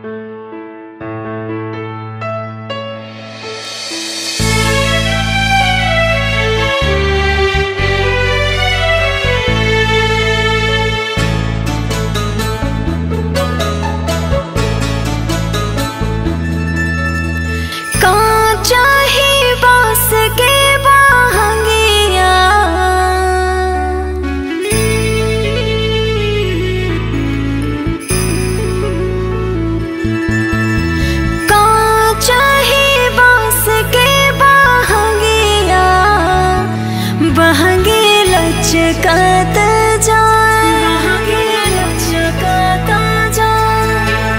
कांचा ही बांस के बाहंगिया कांचा ही बांस के बाहंगिया बहंगे लचकत जाए बहंगे लचकत जाए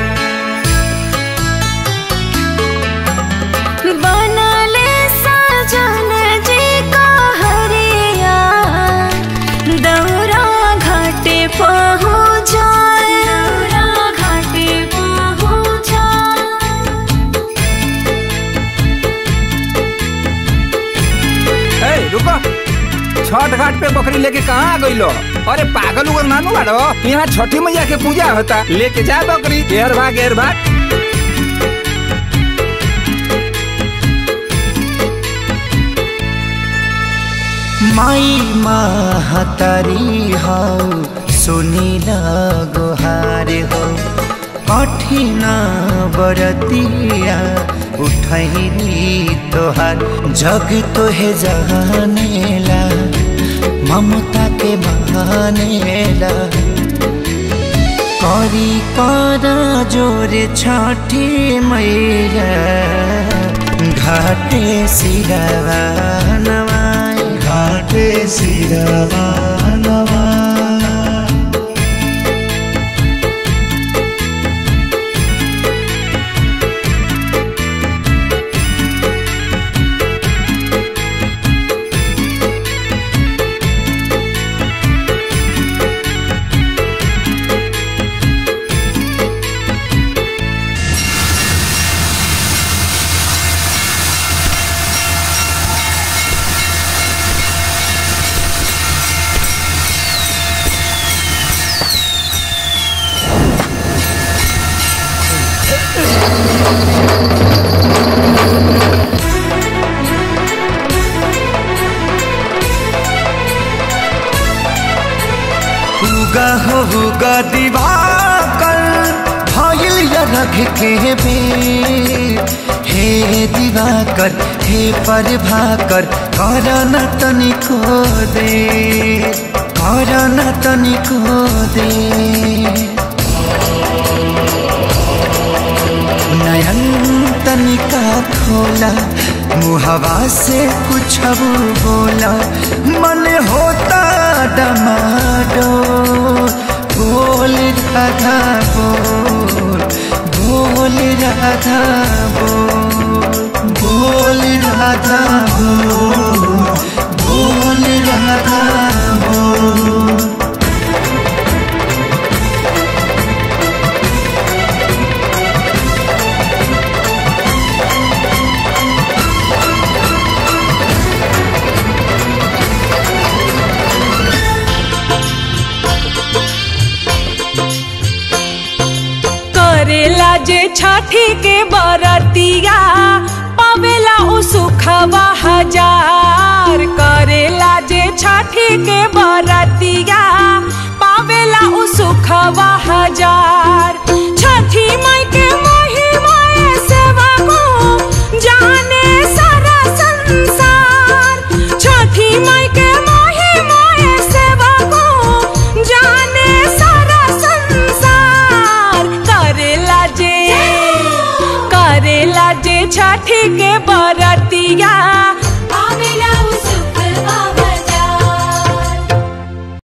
बनले सजन जी का हरिया दौरा घाटे पहुँचाए दौरा घाटे पहुँचाए ए रुको छठ घाट पे बकरी लेके कहाँ आ गइलो अरे पागल उगल नानू बाड़ो यहाँ छठी मैया के पूजा होता लेके जा बकरी घेर भाग घेर भाग माई महतारी हौ सुनिल गोहार हो कठिन बरतिया उठैली तोहार जग तोहे जहानेला ममता के बहानेला करी कर जोरे छठी मैया घाटे सिरवा नवाई घाटे सिरवा नवाई उगा हो उगा दिवाकर भइल या रख के बे हे दिवाकर हे पर भाकर कर न तनिको दे कर न तनिको दे नयन तनिका खोला मुहवा से कुछ बोला मन होता डमाडो बोल राधा बोल बोल राधा बोल बोल राधा बोल बोल राधा बोल करेला जे छठी के बरतिया पावेला उ सुखवा हजार करेला जे छठी के बरतिया पावेला उ सुखवा हजार छठी माई के महिमा सेवा को जाने सारा संसार छठी माई के महिमा सेवा को जाने सारा संसार करेला जे करेला जे छठी के बरतिया